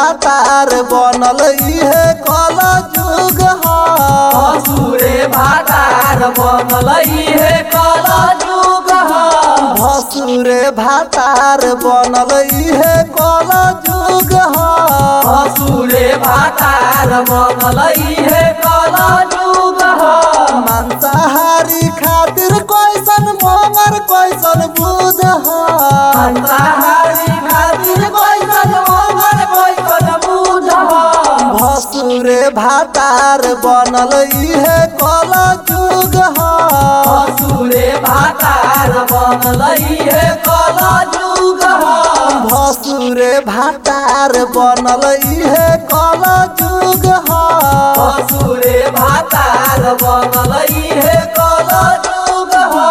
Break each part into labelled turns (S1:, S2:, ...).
S1: भातार बनल इहे कल जुग ह
S2: असुरे भातार बनल इहे कल जुग ह
S1: भसुरे भातार बनल इहे कल जुग ह
S2: असुरे भातार बनल इहे कल जुग ह
S1: मांसाहारी खातिर कैसन मोमर कैसन बुध ह
S2: अंतहारी खातिर कैसन मोहन कैसन बुझ ह
S1: भसुरे भातार बनल इहे कल जुग ह
S2: असुरे भातार बनल इहे कल जुग ह
S1: भसुरे भातार बनल इहे कल जुग ह
S2: असुरे भातार बनल इहे कल जुग ह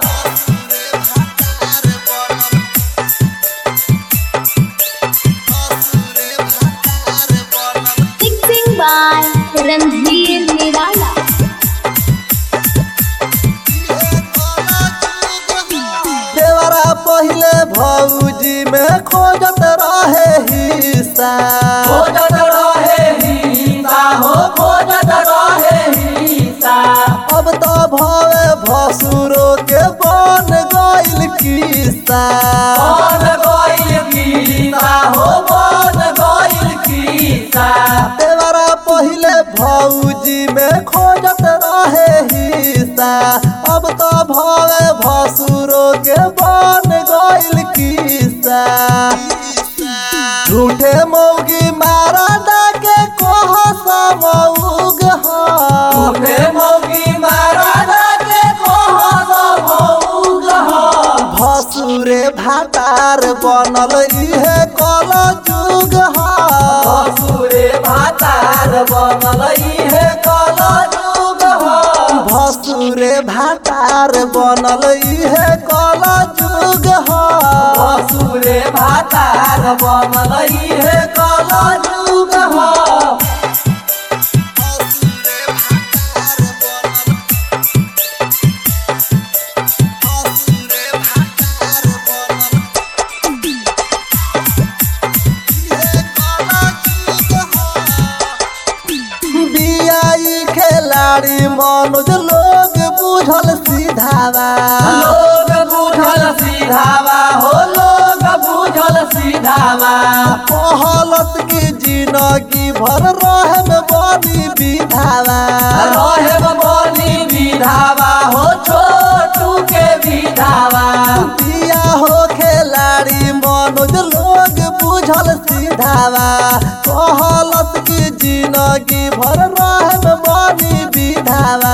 S3: Mixing by Ranveer Nirala.
S1: देवरा पहिले भौजी में खोजत रहे हिस्सा
S2: खोजत रहे हिंसा हो खोजत रहे हिंसा
S1: अब तो भवे भसुरो के बन गइल किस्सा
S2: बन गइल गीता हो बन गइल गीता
S1: देवरा पहिले भौजी में खोजत रहे हिस्सा अब तो भवे भसुरो के बन गइल किस्सा झूठे मौगी मारा डाके कोह समौग ह
S2: तूने मौगी महाराजा के कोह समौग हो
S1: भसुरे भातार बनल इहे कल जुग ह
S2: असुरे भातार बनल इहे कल जुग हो
S1: भसुरे भातार बनल इहे कल जुग ह
S2: असुरे भातार बनल इहे कल जुग हो
S1: बियाई खेलाड़ी मनोज लोग बुझल सीधावा
S2: लोग बुझल सीधावा हो लोग बुझल सीधावा
S1: कहलत की जिंदगी भर रहे में बनी विधावा
S2: रहे बनी विधावा हो छोटू के विधावा
S1: बिया हो खेलाड़ी मनोज लोग बुझल सीधावा कहलत की जिंदगी भर रहे में बनी विधावा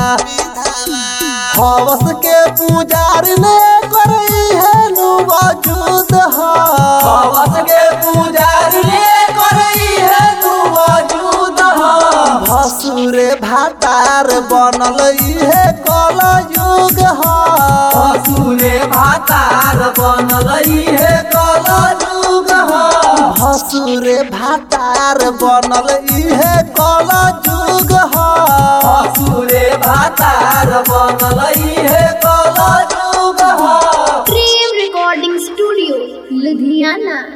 S1: हवस के पुजारी ने करई है नु वजूद ह
S2: हवस के पुजारी करई है तू मौजूद हो
S1: भसुरे भातार बनल इहे कल युग ह
S2: असुरे भातार बनल इहे कल जुग हो
S1: भसुरे भातार बनल इहे कल जुग ह
S2: असुरे भातार बनल इहे कल जुग हो
S3: Dream Recording Studio, Ludhiana.